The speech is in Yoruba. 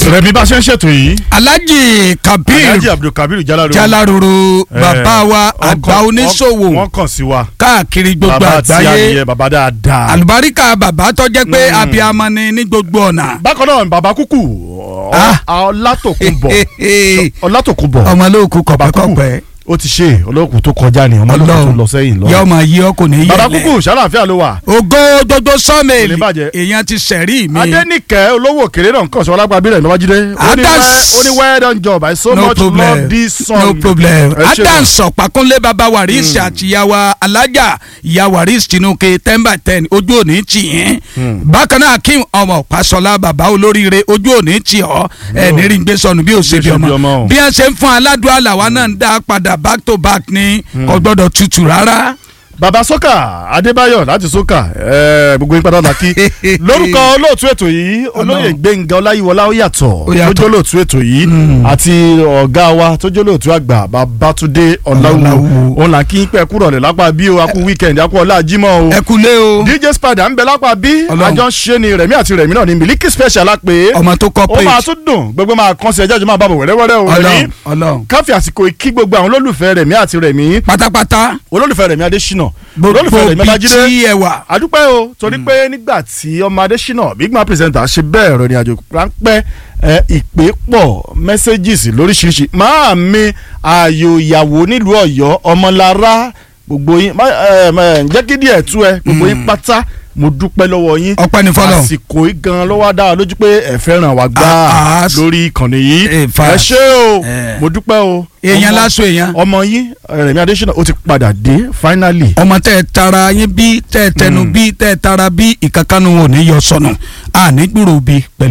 rẹmi bá ṣe ń ṣètò yìí alhaji kabir alhaji abdulkabir jalaro jalaruru Eh, bàbá wa wọ́n àgbà kàn- oníṣòwò wọ́n kàn sí wa káàkiri gbogbo bàbá tí a àgbáyé nìyẹn bàbá dáadáa. àlùbáríkà bàbá tó jẹ́ pé Mm. abiyamọ ni ní gbogbo ọ̀nà. bákan náà bàbá kúkú Ah. ọlátòkùnbọ̀ ọlátòkùnbọ̀ ọmọ olóòkú bàbá kúkú kọ̀pẹ́kọ̀pẹ́ ó ti ṣe olóòkú tó kọjá ni ọmọ olóòkú tó lọ sẹ́yìn yọ lọ. ọmọ yìí ọkùnrin yìí bàbá kúkú ṣàlàáfíà ló wà. ògo gbogbo sọ́ọ̀mẹ̀lì Kò lè bàjẹ́. èèyàn ti sẹ̀rí mi. adẹ́nìkẹ́ olówó òkèrè náà nǹkan ṣọwọ́ lágbàbí rẹ̀ lọ́wọ́jídé ó ní Adams. well- ó ní well done job I so no much love problem this song. no problem Ẹ ṣé adams ọ̀pákúnlé baba waris àti ìyàwó alájà ìyá waris tinuke ten by ten ojú òní tì yín bákan náà akeem ọmọ pàṣọlá baba olóríire ojú òní tì ọ ẹ nírí gbé sọnù bí òṣèbí Bí òṣèbí ọmọ ọmọ o. bí wọn ṣe ń fún aládùn àlàwà náà ń dá padà back to back ní kò gbọdọ̀ tutù rárá. bàbá sọ́kà adébáyọ̀ láti sọ́kà ẹ̀ẹ́, gbogbo yín padà lákì lórúkọ olóòtú ètò yìí olóyè gbẹ̀ngà ọláyíwọlá ó yàtọ̀ Ó yàtọ̀. tó jẹ́ olóòtú ètò yìí àti ọ̀gá wa tó jẹ́ olóòtú àgbà babátúndé ọláwù Ọláwù. òun là ń kí pẹ́ kúrọ̀ lẹ̀ lápá bí o akú wíkẹ̀ndì akú ọlá jímọ̀ o ẹ kúlé o dj spada ń bẹ lápá bí Ọlọ́run. àjọ ń ṣe ni rẹ̀mí àti rẹ̀mí náà ni miliki special á pé ọmọ tó ó máa corporate tún dùn gbogbo máa kàn sí ẹjọ́ ìjọba àbábọ̀ wẹ́rẹ́wẹ́rẹ́ o rẹ̀mí ọlọ́run ọlọ́run káfí àsìkò kí gbogbo àwọn olólùfẹ́ rẹ̀mí àti rẹ̀mí pátápátá olólùfẹ́ rẹ̀mí adésínà gbogbo olólùfẹ́ rẹ̀mí bíi babájídé tí ẹ wà. àdúpẹ́ o torí pé nígbà tí ọmọ adésínà big man presenter ṣe bẹ́ẹ̀ rẹ̀ ní àjò ráńpẹ́ ẹ, ìpè pọ̀ messages lóríṣiríṣi máa mi ààyò ìyàwó nílùú ọ̀yọ́ ọmọlára gbogbo yín má, ẹ, ẹ, jẹ́ kí díẹ̀ tú ẹ gbogbo yín pátá mo dúpẹ́ lọ́wọ́ yín ọpẹ́ ní fọlọ. àsìkò yìí gan ló wá dá wa lójú pé ẹ fẹ́ràn wa gbá Ah, ah, lórí ìkànnì yìí in fact. ẹ ṣé o Eh. mo dúpẹ́ o èèyàn Ọmọ- lásán èèyàn. ọmọ yín rẹ̀mí adésínà ó ti padà dé finally ọmọ tẹ ẹ tara yín bí tẹ ẹ tẹnu bí tẹ ẹ tara bí ìkankanu ò ní yọ sọnù àní gbúrò bí pẹ̀lú.